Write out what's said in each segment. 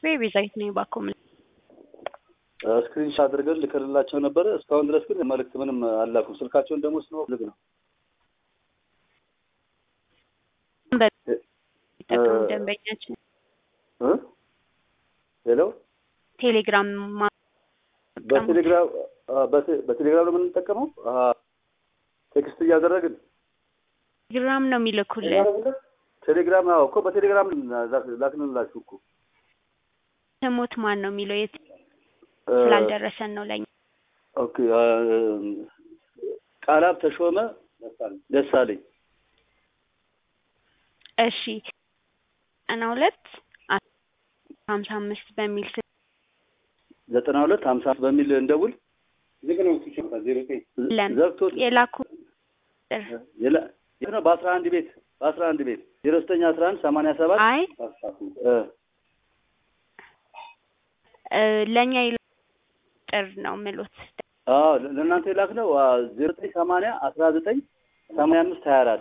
ቤዛዊት ነኝ ባኮ ምን ስክሪንሻት አድርገን ልክልላቸው ነበረ። እስካሁን ድረስ ግን መልእክት ምንም አላኩም። ስልካቸውን ደግሞ ስንወስድ ነው በሚጠቀሙ ደንበኛችን እ ሄሎ ቴሌግራም ማ- በቴሌግራም አ፣ በቴ- በቴሌግራም ነው የምንጠቀመው። አሀ፣ ቴክስት እያደረግን ቴሌግራም ነው የሚልኩልን። ቴሌግራም አዎ፣ እኮ በቴሌግራም ላክ- ላክንላችሁ እኮ ስሙት ማን ነው የሚለው የት እ፣ ስላልደረሰን ነው ለኛ። ኦኬ አ፣ ቃላብ ተሾመ ደሳለኝ እሺ ዘጠና ሁለት ሀምሳ አምስት በሚል ስ- ዘጠና ሁለት ሀምሳ በሚል እንደውል ለን ዘግቶት የላኩ ቁጥር የለ የት ነው? በአስራ አንድ ቤት በአስራ አንድ ቤት ዜሮ ዘጠኝ አስራ አንድ ሰማንያ ሰባት አይ እ፣ እ፣ ለእኛ የላ ቁጥር ነው ምሎት አዎ ለእናንተ የላክ ነው ዜሮ ዘጠኝ ሰማንያ አስራ ዘጠኝ ሰማንያ አምስት ሀያ አራት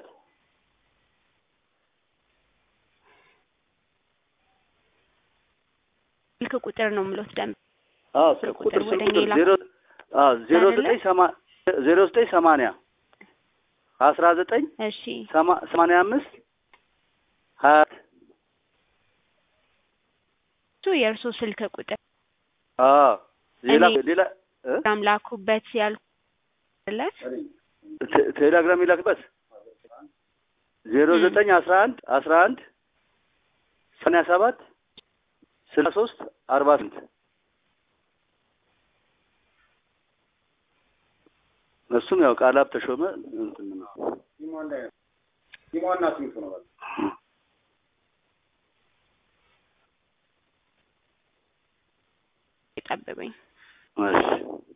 ስልክ ቁጥር ነው ምሎት ደንብ አዎ ስልክ ቁጥር ቁጥር ስልክ ወደ ቁጥር ሌላ ዜሮ አዎ ዜሮ አይደለ? ዘጠኝ ሰማ ዜሮ ዘጠኝ ሰማንያ አስራ ዘጠኝ እሺ ሰማ- ሰማንያ አምስት ሀያ እሱ የእርሶ ስልክ ቁጥር አዎ ሌላ እኔ- ሌላ እ? ግራም ላኩበት ያልኩ ቴ- ቴሌግራም ይላክበት ዜሮ እ። ዘጠኝ አስራ አንድ አስራ አንድ ሰማንያ ሰባት ስልሳ ሶስት አርባ ስምንት እሱም ያው ቃላብ ተሾመ እንትን ነው። የጠበበኝ እሺ